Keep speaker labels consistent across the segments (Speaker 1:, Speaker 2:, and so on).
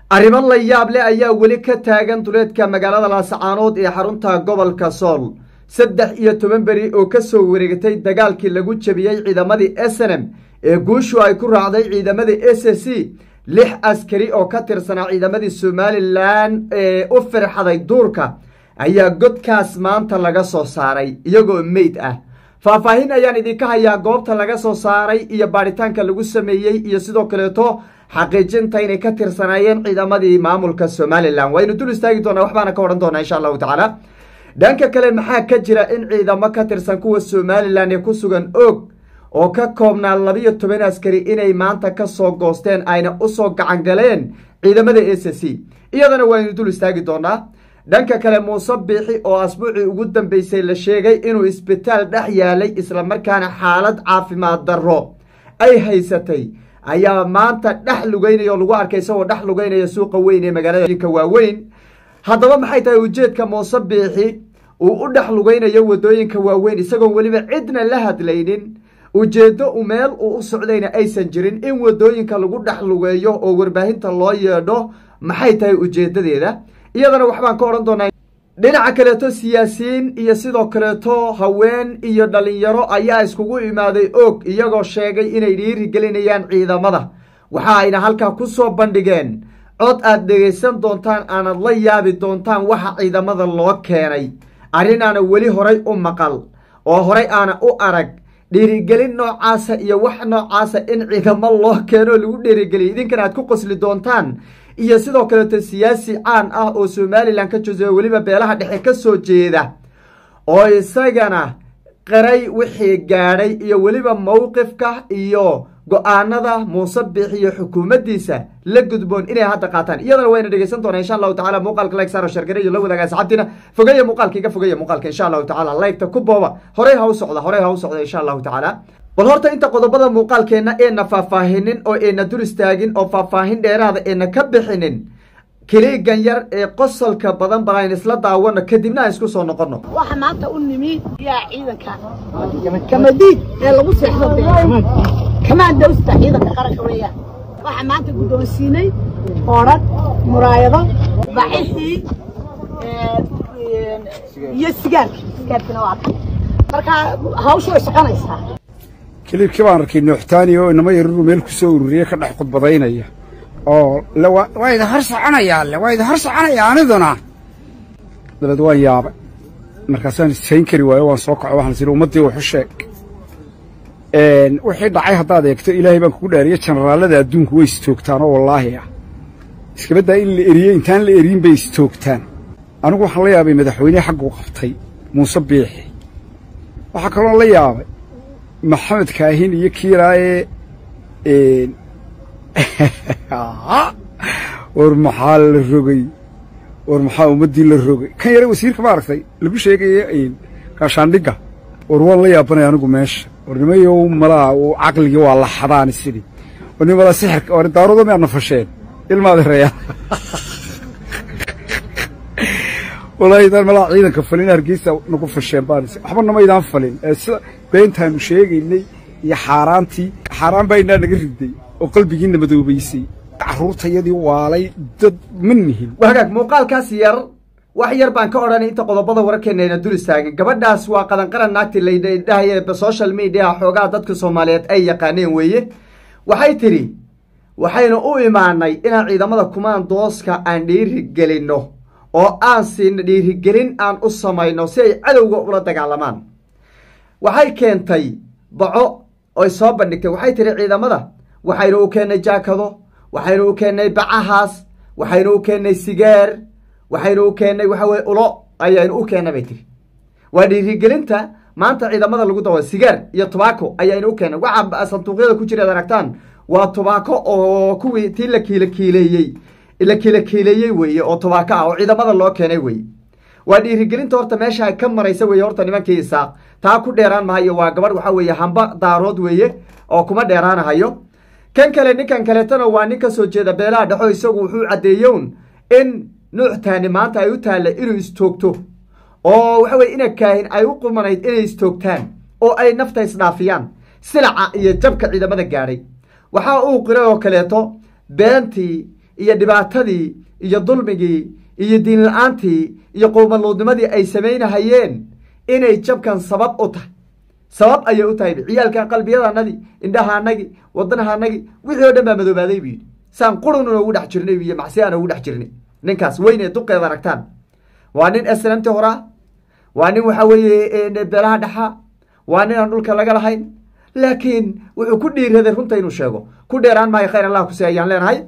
Speaker 1: arrimo la yaab leh ayaa weli ka taagan duleedka magaalada laasacaanood ee xarunta gobolka sool saddex iyo toban beri oo ka soo wareegatay dagaalkii lagu jebiyey ciidamadii snm ee guushu ay ku raacday ciidamadii s c lix askari oo ka tirsanaa ciidamadii somalilan ee u firxaday duurka ayaa godkaas maanta laga soo saaray iyagoo meyd ah faahfaahin ayaan idinka hayaa goobta laga soo saaray iyo baadhitaanka lagu sameeyey iyo sidoo kaleeto xaqiijinta inay ka tirsanaayeen ciidamadii maamulka somalilan waynu dul istaagi doonaa waxbaana ka odhan doonaa insha allahu tacaala dhanka kale maxaa ka jira in ciidamo ka tirsan kuwa somalilan ee ku sugan og oo ka koobnaa labiyo toban askari inay maanta ka soo goosteen ayna usoo gacan galeen ciidamada s c iyadana waynu dul istaagi doonaa dhanka kale muuse biixi oo asbuucii ugu dambeysay la sheegay inuu isbitaal dhex yaalay islamarkaana xaalad caafimaad darro ay haysatay ayaa maanta dhex lugeynaya oo lagu arkay isagoo dhex lugeynaya suuqa weyn ee magaaladinka waaweyn haddaba maxay tahay ujeedka muuse biixi uu u dhex lugeynayo wadooyinka waaweyn isagoon weliba cidna la hadlaynin ujeeddo u meel uu u socdayna aysan jirin in wadooyinka lagu dhex lugeeyo oo warbaahinta loo yeedho maxay tahay ujeeddadeeda iyadana waxbaan ka odhan doonaa dhinaca kaleeto siyaasiyiin iyo sidoo kaleeto haween iyo dhalinyaro ayaa iskugu imaaday og iyagoo sheegay inay dhiirigelinayaan ciidamada waxa ayna halkaa ku soo bandhigeen cod aad dhegaysan doontaan aanad la yaabi doontaan waxa ciidamada loo keenay arrin aana weli horay u maqal oo horay aana u arag dhiirigelin noocaasa iyo wax noocaasa in ciidamo loo keeno lagu dhiirigeliya idinkana aad ku qosli doontaan iyo sidoo kaleeto siyaasi caan ah oo somalilan ka jooseya weliba beelaha dhexe ka soo jeeda oo isagana qaray wixii gaadhay iyo weliba mowqifka iyo go-aanada muuse biix iyo xukuumaddiisa la gudboon inay hadda qaataan iyadana wayna dhegeysan doonaa insha allahu tacala muuqaalka like saaro shargare iyo la wadaaga asxaabtiina fogeeya muuqaalka iga fogeeya muuqaalka insha allahu tacala laygta ku booba horey ha u socda horey ha u socda insha allahu tacaala bal horta inta qodobada muuqaalkeenna eena faahfaahinin oo eena dul istaagin oo faahfaahin dheeraada eena ka bixinin kiliigan yar ee qosolka badan bal ayn isla daawano kadibna aan isku soo noqono
Speaker 2: waxa maanta u nimi yaa ciidanka kamadiid ee lagu seexdo kamaandowsta ciidanka qaranka weeyaan waxa maanta guddoonsiinay oodhan muraayado bacixii iyo sigaarki sigaarkina waa kan marka hawshu way soconaysaa
Speaker 3: kiliibkii baan arkay nooxtaani oo inama yaruru meel ku soo ururiyey ka dhex khudbadaynaya oo waa idin hor soconayaa le waa idin hor soconayaa aniduna dabeed waan yaabay markaasaan sayn kari waayo waan soo kaco waxaan siri ummaddii waxu sheeg wixii dhacay haddaad eegto ilaahay baan kugu dhaariye jenaraallada adduunku way istoogtaan oo wallaahi ah iskabaddaa in la eriyey intaan la eriyin bay istoogtaan anigu waxaan la yaabay madaxweynehi xagguu qabtay muuse biixi waxaa kaloon la yaabay maxamed kaahin iyo kiilaaye war maxaa la rogay war maxaa ummaddii la rogay kan yare wasiirka ma aragtay lagu sheegaya gaashaandhigga war waan la yaabanaya anigu meesha war nimayow malaa caqligii waa la xadaani sidii war nimada sixirka war daaroodo miyaad nafasheen ilmaada reeyaa walaahidaan malaa ciidanka falin hargeysa nagu fasheen baan waxba namaydaan falin ee sida beentaanu sheegaynay iyo xaaraantii xaaraan baa inaa naga riday oo qalbigiina madoobaysay carruurtayadii waalay dad ma nihin
Speaker 1: hagaag muuqaalkaas yar wax yar baan ka odhanay inta qodobada wararkeena ayna dul istaagin gabadhaas waa qadanqaran naagti laydhahaye social media xoogaha dadka soomaaliyeed ay yaqaaneen weeye waxay tidhi waxaynu u imaanay inaan ciidamada kumaandooska aan dhiirigelinno oo aan siino dhiirigelin aan u samayno si ay cadowga ula dagaalamaan waxay keentay baco oy soo bandhigtay waxay tidhi ciidamada waxaynu u keennay jaakado waxaynu u keennay bacahaas waxaynu u keennay sigaar waxaynu u keennay waxa weye ulo ayaynu u keennay bay tiri waa dhiirigelinta maanta ciidamada lagu dawa sigaar iyo tubaako ayaynu u keennay waxa sanduuqyada ku jira ad aragtaan waa tubaako oo kuwii tii la kiila kiileeyey la kiila kiileeyey weeye oo tubaako ah oo ciidamada loo keenay weeye waa dhiirigelinta horta meesha ka maraysa weeye horta nimankii isaaq taa ku dheeraan mahayo waa gabadh waxa weeye hamba daarood weeye oo kuma dheeraanahayo kan kale ninkan kaleetana waa nin ka soo jeeda beelaha dhexo isagu wuxuu caddeeyown in nuuctaani maanta ay u taalla inuu istoogto oo waxa weye ina kaahin ay u qumanayd inay istoogtaan oo ay nafta isdhaafiyaan silaca iyo jabka ciidamada gaadhay waxaa uu qiray oo kaleeto beentii iyo dhibaatadii iyo dulmigii iyo diin la-aantii iyo qowmaluudnimadii ay samaynahayeen inay jabkan sabab u tahay sabab ayay u tahay ciyaalkan qalbiyadanadii indhahaanagii wadanahaanagii wixii o dhan baa madoobaaday buu yidhi saan qurun ugu dhex jirnay iyo macsi aan ugu dhex jirnay ninkaas weyn ee duqeed aragtaan waa nin snamti horaa waa nin waxa weeye beelaha dhexa waa nin aan dhulka laga lahayn laakiin wuxuu ku dhiiraday runta inuu sheego ku dheeraan maayo khayr allah kuse ayaan leenahay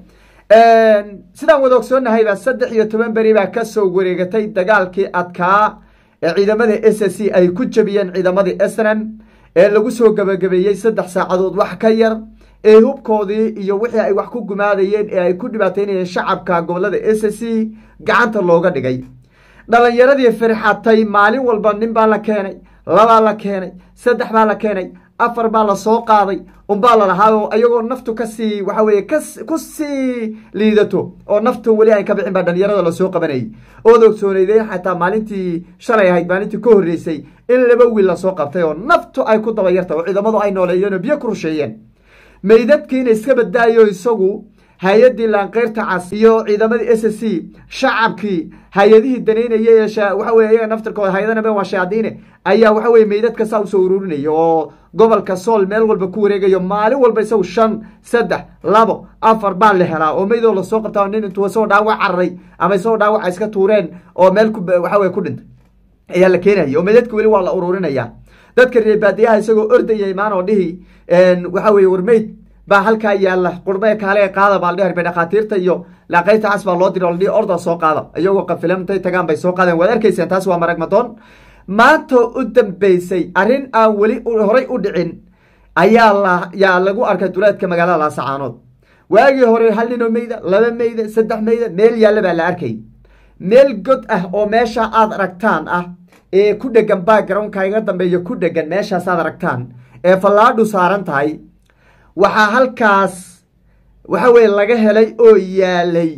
Speaker 1: sidaan wada ogsoonnahayba saddex iyo toban beri baa kasoo wareegatay dagaalkii adkaa ee ciidamada s c ay ku jabiyeen ciidamadii snm ee lagu soo gabagabeeyey saddex saacadood wax ka yar ee hubkoodii iyo wixii ay wax ku gumaadayeen ee ay ku dhibaateynayeen shacabka gobolada s c gacanta looga dhigay dhalinyaradii firxatay maalin walba nin baa la keenay labaa la keenay saddex baa la keenay afar baa lasoo qaaday unbaa lalahaa ayagoo naftu kasii waxa weye ku sii liidato oo naftu weli ay ka bixin baa dhalinyarada lasoo qabanayay ood ogsooneydeen xataa maalintii shalay ahayd maalintii ka horreysay in laba wiil lasoo qabtay oo naftu ay ku dabayarta oo ciidamadu ay nooleeyeen oo biyo ku rusheeyeen meydadkiina iska badaayo isagu hay-addii laankeyrta cas iyo ciidamadii s c shacabkii hay-adihii danaynaya ee waxa weye iyaga naftirkooda hay-adanaba waa shayaadiine ayaa waxa weye meydadka saa usoo ururinaya oo gobolka sool meel walba ku wareegayo maalin walba isagu shan saddex labo afar baa la helaa oo meydoo lasoo qabtaa nin intuu isagoo dhaawac cararay ama isagoo dhaawaca iska tuureen oo meel waxa weye ku dhintay ayaa la keenaya oo meydadka weli waa la ururinaya dadka reer baadiyaha isagoo ordaya imaan oo dhihi waxa weye warmeyd baa halkaa yaalla qurbe kaale qaada baa ladhi harbe dhakhaatiirta iyo laaqayrta cas baa loo diri o ladhihi orda soo qaada iyagoo qafilan intay tagaan bay soo qaadeen waad arkayseen taas waa marag madoon maanta u dambeysay arrin aan weli horay u dhicin ayaa la yaa lagu arkay duleedka magaalada laasacaanood waagii hore hal ninoo meyda laba meyda saddex meyda meel yaalla baa la arkay meel god ah oo meesha aad aragtaan ah ee ku dhegan backgroundka iga dambeeya ku dhegan meeshaas aad aragtaan ee fallaadhu saaran tahay waxaa halkaas waxa weye laga helay oo yaalay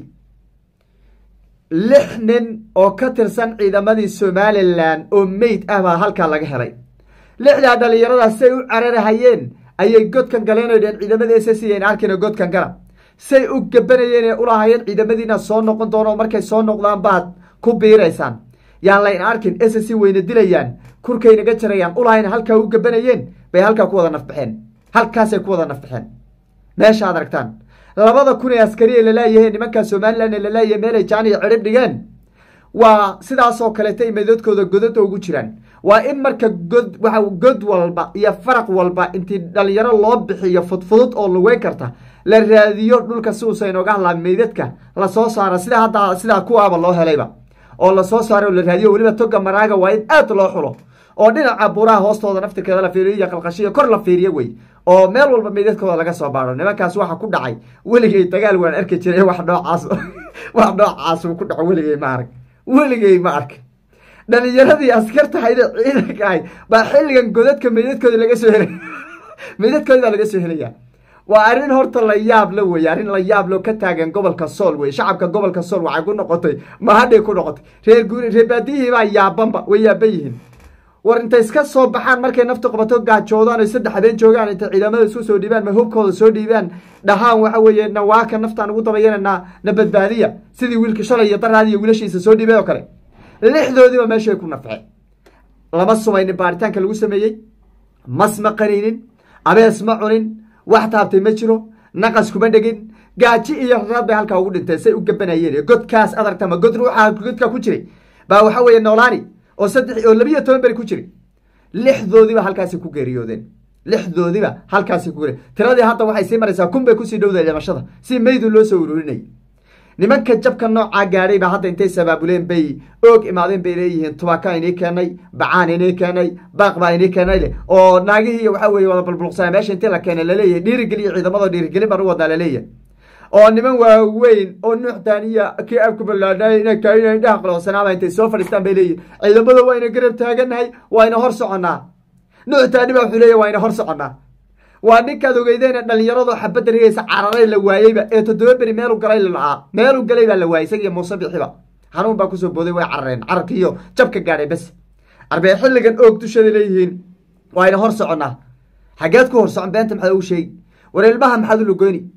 Speaker 1: lix nin oo ka tirsan ciidamadii somalilan oo meyd ah baa halkaa laga helay lixdaa dhalinyaradaas say u cararahayeen ayay godkan galeen o dheen ciidamada s c an arkina godkan gala say u gabanayeen ee ulahayeen ciidamadiina soo noqon doono markay soo noqdaan baad ku biiraysaan yaan layn arkin s c wayna dilayaan kurkaynaga jarayaan ulahayn halkaa u gabanayeen bay halkaa ku wada nafbaxeen halkaasay ku wada nafbaxeen meesha ad aragtaan labada kun ee askari ee lalaayahe nimankaa somalilan ee lalaayahe meelay jaan iyo cidhib dhigeen waa sidaasoo kaleeta ay meedoodkooda godada ugu jiraan waa in marka god waa god walba iyo faraq walba intii dhalinyaro loo bixiyo fudfudud oo lugeyn karta la raadiyo dhulka si uusa inooga hadlaa meydadka lasoo saara sida hadda sidaa kuwaaba loo helayba oo lasoo saaro oo la raadiyo weliba toga maraaga waa in aad loo xulo oo dhinaca buraha hoostooda naftirkeeda la fiiriyo iyo qalqashiyo kor la fiiriyo wey oo meel walba meydadkooda laga soo baaro nimankaas waxa ku dhacay weligay dagaal waan arki jiray wax noocaas wax noocaas uu ku dhaco weligay ma arag weligay ma ark dhalinyaradii askartahayda ciidanka ahayd baa xilligan godadka meydadkooda laga soo helay meydadkooda baa laga soo helaya waa arrin horta la yaab la weye arrin la yaab lo ka taagan gobolka sool wey shacabka gobolka sool waxay ku noqotay mahadhay ku noqotay reer guuri reer baadiyihii baa yaabanba way yaaban yihiin war intay iska soo baxaan markay naftu qabato gaajoodaan oy saddex habeen joogaan intay ciidamada isku soo dhiibaan ma hubkooda soo dhiibaan dhahaan waxa weeye nawaaka naftaan ugu dabayananaa na badbaadiya sidii wiilka shalay iyo daraad iyo wiilashiisa soo dhiibay oo kale lixdoodiiba meeshay ku nafceen lama sumaynin baaritaanka lagu sameeyey mas ma qaniinin abees ma cunin wax taabtay ma jiro naqas kuma dhegin gaaji iyo raad bay halkaa ugu dhinteen say u gabanayeen godkaas adarta ma god ruuxa godka ku jiray baa waxa weeye noolaani oo saddex oo labiyo toban beri ku jiray lixdoodiiba halkaasay ku geeriyoodeen lixdoodiiba halkaasay ku geeri tiradii hadda waxay sii maraysaa kun bay kusii dhowdahay dhimashada si meydu loo soo ururinayay nimanka jabka noocaa gaadhay baa hadda intay sabaabuleen bay oog imaadeen bay leeyihiin tubaaka inii keenay bacaan inii keenay baaq baa inii keenay leh oo naagihii waxa weye wada bulbuluqsana meesha intii la keenay laleeyahay dhiirigeliya ciidamada dhiirigelin baan u wadnaa laleeyahay oo niman waaweyn oo nuuxdaaniya kii abku ballaadhaay ina kaina indhaha qaloocsanaaba intay soo fadhiistaan bay leeyihin ciidamada waa ina garab taaganahay waa ina hor soconnaa nuuxdaani baa wuxuu leeyahy waa ina hor soconnaa waa ninkaad ogeydeena dhalinyarado xabadda rigaysa cararay la waayeyba ee toddoba beri meelu galay la-aa meelu galay baa la waayey isagiiyo muuse bixiba xanuun baa kusoo booday way carareen cararkiiyo jabka gaadhay bes arbee xilligan oog dushada leeyihiin waa ina hor soconnaa xaggeed ku hor socon beenta maxaad ugu sheegi war ilmaha maxaad u lugoyni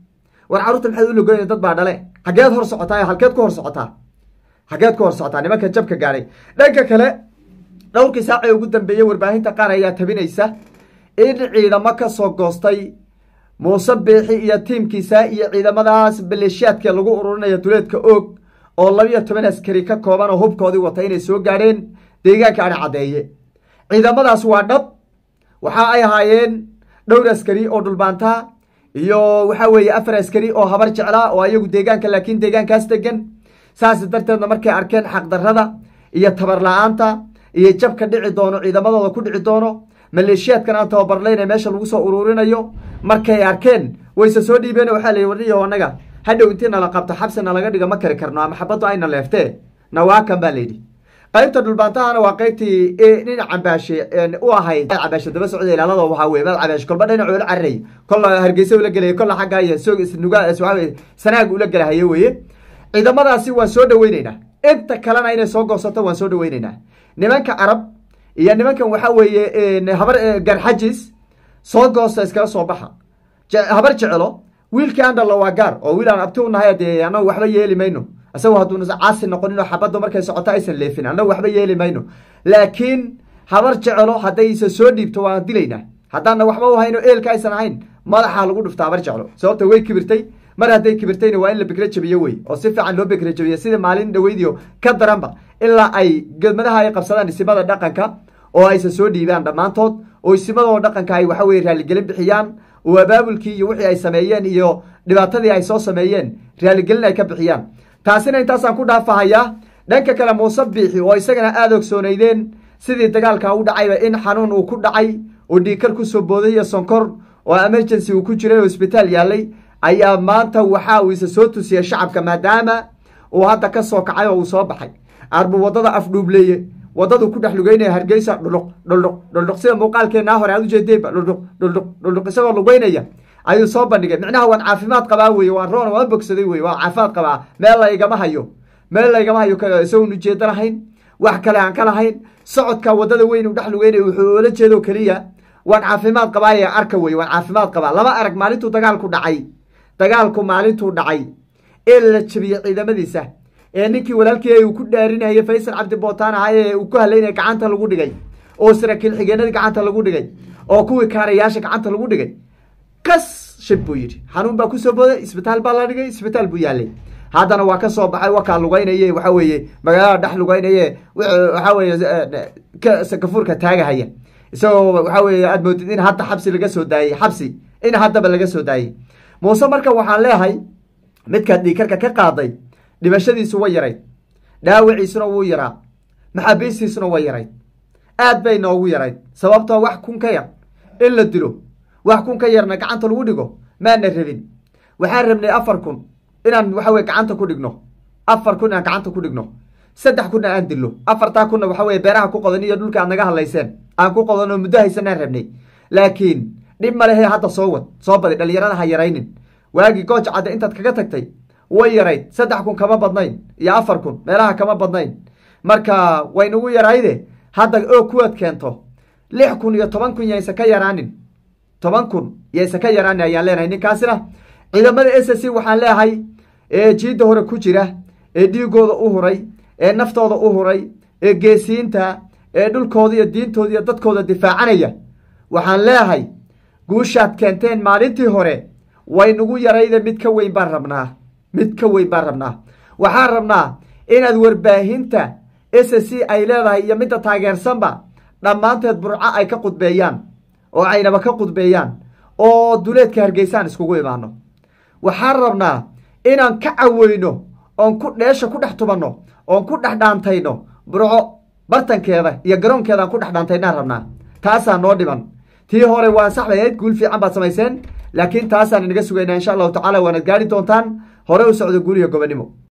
Speaker 1: war carruurta maxaad u logoynaya dad baa dhale xageed hor socotaa halkeed ku hor socotaa xageed ku hor socotaa nimanka jabka gaadhay dhanka kale dhowrkii saacee ugu dambeeyey warbaahinta qaar ayaa tabinaysa in ciidamo ka soo goostay muuse biixi iyo tiimkiisa iyo ciidamadaas maleeshiyaadka lagu ururinayo duleedka oog oo labiyo toban askari ka kooban oo hubkoodii wata inay soo gaadheen deegaanka ana caddeeye ciidamadaas waa dhab waxa ay ahaayeen dhowr askari oo dhulbaantaa iyo waxa weeye afar askari oo habar jeclaa oo ayagu deegaanka laakiin deegaankaas degan saas darteedna markay arkeen xaqdarrada iyo tabar la-aanta iyo jabka dhici doono ciidamadooda ku dhici doono maleeshiyaadkan aan tababarlayna meesha lagu soo uruurinayo markay arkeen wayse soo dhiibeen waxaa la warniyo anaga hadhow intii nala qabto xabsi nalaga dhiga ma kari karno ama xabaddu ayna leeftee nawaakan baa layidhi qaybta dhulbaantahana waa qaybtii nin cambaashe u ahayd cambaashe daba socda ilaalada waxaa weye mad cambaashe kolba dhinac ula cararay kolla hargeysa ula gelaya kolla xagga iyo soog isnuga sanaag ula gelahaye weye ciidamadaasi waan soo dhaweyneynaa inta kalena inay soo goosato waan soo dhaweyneynaa nimanka carab iyo nimankan waxaa weeye habar garxajis soo goosta iskaga soo baxa habar jecelo wiilkii andhalla waa gaar oo wiil aan abti u nahay dee annagu waxba yeeli mayno isagu hadduuna caasi noqonin oo xabaddu markay socoto aysan leefin annagu waxba yeeli mayno laakiin habar jecelo haddaysa soo dhiibto waan dilaynaa haddaana waxba u hayno eelka aysan ahayn madaxaa lagu dhufta habar jeclo sababta way kibirtay mar hadday kibirtayna waa in la bekre jabiyo wey oo si fiican loo bekre jabiyo sida maalin dhaweydiyo ka daranba ilaa ay gelmadaha ay qabsadaan isimada dhaqanka oo aysan soo dhiibaan dhammaantood oo isimadoo dhaqanka ay waxa weye raaligelin bixiyaan oo abaabulkii iyo wixii ay sameeyeen iyo dhibaatadii ay soo sameeyeen raaligelin ay ka bixiyaan taasina intaasaan ku dhaafahayaa dhanka kale muuse biixi oo isagana aada ogsoonaydeen sidii dagaalka u dhacayba in xanuun uu ku dhacay oo dhiikar kusoo booday iyo sonkor oo emergency uu ku jiray oo isbitaal yaalay ayaa maanta waxa uu isa soo tusiyey shacabka maadaama uu hadda ka soo kacay oo uu soo baxay arbuu waddada afdhuubleeye waddadu ku dhex lugeynaya hargeysa dhuldhuq dhuldhuq dhuldhuq sida muuqaalkeennaa hore aad ujeedeenba dhuldhuq dhuldhuq dhuldhuq isagoo lugeynaya ayuu soo bandhigay micnaha waan caafimaad qabaa weye waan roona waan bogsaday weye waan caafimaad qabaa meel laygama hayo meel laygama hayo isagoon ujeedo lahayn wax kale aan ka lahayn socodka waddada weyn uu dhex lugeynaya wuxuu oola jeedo keliya waan caafimaad qabaaye arka weye waan caafimaad qabaa lama arag maalintuu dagaalku dhacay dagaalku maalintuu dhacay ee la jabiyey ciidamadiisa ee ninkii walaalkii uu ku dhaarinayay faysal cabdi bootaan ahaa ee uu ku halaynaya gacanta lagu dhigay oo saraakiil xigeenadii gacanta lagu dhigay oo kuwii kaarayaasha gacanta lagu dhigay kas shib buu yidhi xanuun baa kusoo booday isbitaal baa la dhigay isbitaal buu yaalay haddana waa ka soo baxay wakaa lugaynaye waxa weeye magaalada dhex lugaynaye waxa weeye gafuurka taagahaya isagoo waxa weeye aad moodid in hadda xabsi laga soo daayey xabsi in haddaba laga soo daayey muuse marka waxaan leehay midkaad dhiikarka ka qaaday dhimashadiisu way yarayd dhaawiciisuna wuu yaraa maxaabiistiisuna way yarayd aad bay noogu yarayd sababtoo wax kun ka yar in la dilo wax kun ka yarna gacanta lagu dhigo maana rabin waxaan rabnay afar kun inaan waxa weye gacanta ku dhigno afar kun inaan gacanta ku dhigno saddex kunna aan dillo afartaa kunna waxa weye beeraha ku qodan iyo dhulka aad naga hadlayseen aan ku qodanoo muddo haysanaan rabnay laakiin dhib ma lehe hadda soo wad soo badi dhalinyarada ha yaraynin waagii gooj cadde intaad kaga tagtay way yarayd saddex kun kama badnayn iyo afar kun meelaha kama badnayn marka waynagu yarayde hadda oo kuwaad keento lix kun iyo toban kun yaysa ka yaraanin toban kun yaysa ka yaraanin ayaan leenahay ninkaasina ciidamada s c waxaan leehay ee jiidda hore ku jira ee dhiigooda u huray ee naftooda u huray ee geesiinta ee dhulkooda iyo diintooda iyo dadkooda difaacanaya waxaan leehay guushaad keenteen maalintii hore waynagu yarayde mid ka weyn baan rabnaa mid ka weyn baan rabnaa waxaan rabnaa inaad warbaahinta s c ay leedahay iyo midda taageersanba dhammaanteed burco ay ka qudbeeyaan oo aynaba ka qudbeeyaan oo duleedka hargeysaan iskugu imaano waxaan rabnaa inaan ka caweyno oon ku dheesha ku dhex tubanno oon ku dhex dhaantayno burco bartankeeda iyo garoonkeedaan ku dhex dhaantaynaan rabnaa taasaa noo dhiman tii hore waa saxbayd guul fiican baad samayseen laakiin taasaan inaga sugaynaa insha allahu tacala waanad gaari doontaan hore u socdo guuriga gobonimo